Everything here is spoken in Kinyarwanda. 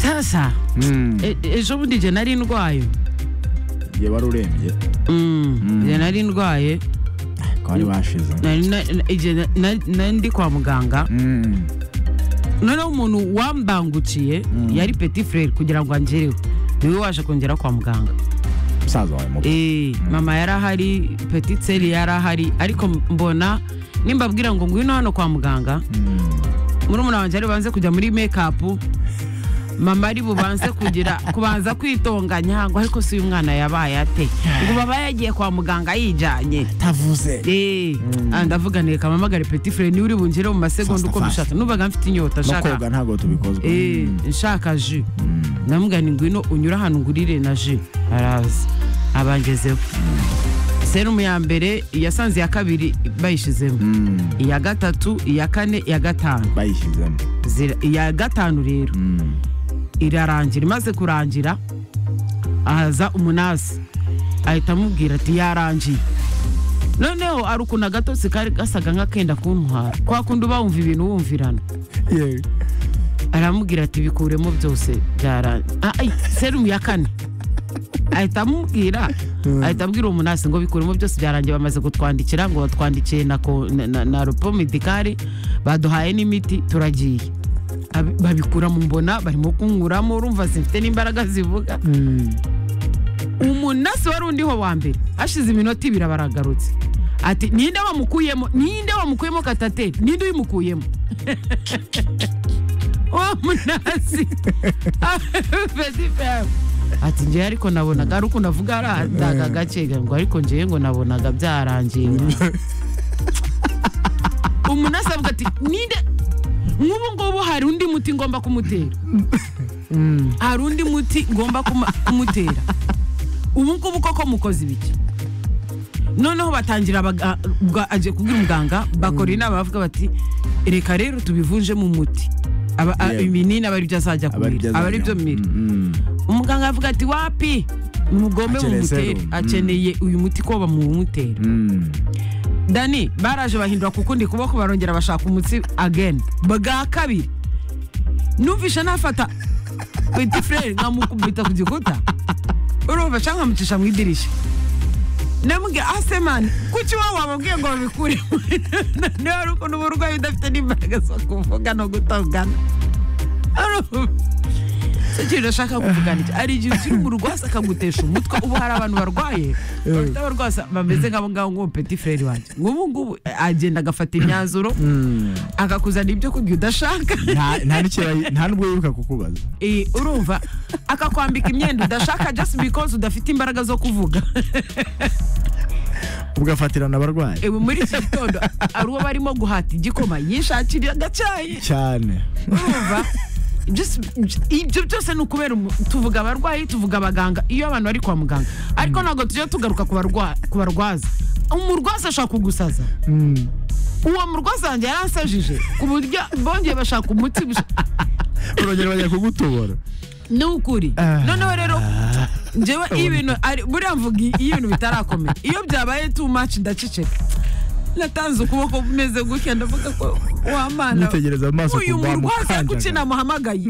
sasa e- ejo bundi jye nari ndwaye igihe wari urembye jye nari ndwaye ko bari bashize nari na- na- igihe na- na- nari ndi kwa muganga Mm. noneho umuntu wambangukiye yari petit frere kugira ngo angereho niwe waje kongera kwa muganga musaza wawe mubi Eh, mama yari ahari petit seri yari ahari ariko mbona nimbabwira ngo ngwino hano kwa muganga murumuna wanjye ari bubanze kujya muri mekapu mama ari bubanze kugira kubanza kwitonganya ngo ariko si uyu mwana yabaye ate ngo baba yagiye kwa muganga yijyanye tavuze Eh, ah, ndavuga neka mamagare petit frere niwe uri bungere mu masegonda Faster, uko faster. mbishaka nubaga mfite inyota no nshaka koga ntabwo tubikozwa Eh, nshaka ji ndamubwira ni ngwino unyura ahantu ngurire na ji araza abangezeho serumu ya mbere iyasanze iya kabiri bayishyizemo iya gatatu iya kane iya gatanu bayishyizemo Zira- iya gatanu rero Mm. irarangira imaze kurangira ahaza umunasi ahita amubwira ati yarangiye noneho hari ukuntu agatotsi kari gasaga nk'akenda kuntwara kwa kundi uba wumva ibintu wumvirana Yewe. aramubwira ati bikuremo byose byarangiye Ah, ay, serumu ya kane ahita amubwira ahita abwira umunasi ngo bikuremo byose byarangiye bamaze kutwandikira ngo batwandikiye na, ko- na, na, na ropo medikari baduhaye n'imiti turagiye Ab- babikura mu mbona barimo kunkuramo urumva simfite n'imbaraga zivuga umunasi wari undiho wa mbere hashize iminota ibiri baragarutse ati ninde wamukuyemo ninde wamukuyemo katate ninde uyimukuyemo uwo munasi fesifamu ati ngewe ariko nabonaga ari uko navuga aradaga gake ngo ariko ngewe ngo nabonaga byarangiye umunasi avuga ati ninde nk'ubu ngubu hari undi muti ngomba kumutera hari undi muti ngomba kuma- kumutera ubu ngubu koko mukoze ibiki noneho batangira baga- bwa- aje kubwira umuganga bakora inama bavuga bati reka rero tubivunjemo umuti Aba- a- Yeah. ibinini aba ari byo azajya Aba ari kumira byo aba ari byo azajya- mmira Mm, mm. umuganga avuga ati wapi mugombe Akeneye mumutere serum. Mm. akeneye uyu muti ko bamumutera Mm. dani baraje bahindura ku kundi kuboko barongera bashaka umutsi again bwa kabiri numvisha nafata peti frere nkamukubita ku gikuta urumva cyangwa nkamucisha mu idirishya ndamubwira asemani kuki iwawe wababwiye ngo babikuremo niba ari ukuntu uburwayi udafite n'imbaraga zo kuvuga no gutongana Urumva? si ikintu ashaka kuvugana iki hari igihe ukiri mu rwasa akagutesha umutwe ubu hari abantu barwaye bafite abarwasa bameze nk'abo ngabo nk'ubu peti frere wanjye nk'ubu ngubu agenda agafata imyanzuro akakuzanira ibyo kurya udashaka Nta- nta n'ikira- nta n'ubwo yibuka kukubaza Eh, urumva akakwambika imyenda udashaka just because udafite imbaraga zo kuvuga ugafatirana abarwayi ewe muri iki gitondo ari uwo barimo guhata igikoma yishakira agacyayi cyane urumva Just- ibyo byose ni ukubera umu- tuvuga abarwayi tuvuga abaganga iyo abantu bari kwa muganga ariko ntabwo tujya tugaruka ku barwa- ku barwaza umurwaza ashaka kugusaza uwo murwaza wanjye yaransajije ku buryo bongeye bashaka umuti busha- urongera bajya kugutobora ni ukuri Ah. noneho rero njyewe iyo ibintu ari- buriya mvuga iyo ibintu bitarakomera iyo byabaye too much ndaceceka natanze ukuboko kumeze gutya ndavuga ko wa mana Mwitegereza mu maso uyu kumva murwaza wamukanjaga. kuki namuhamagaye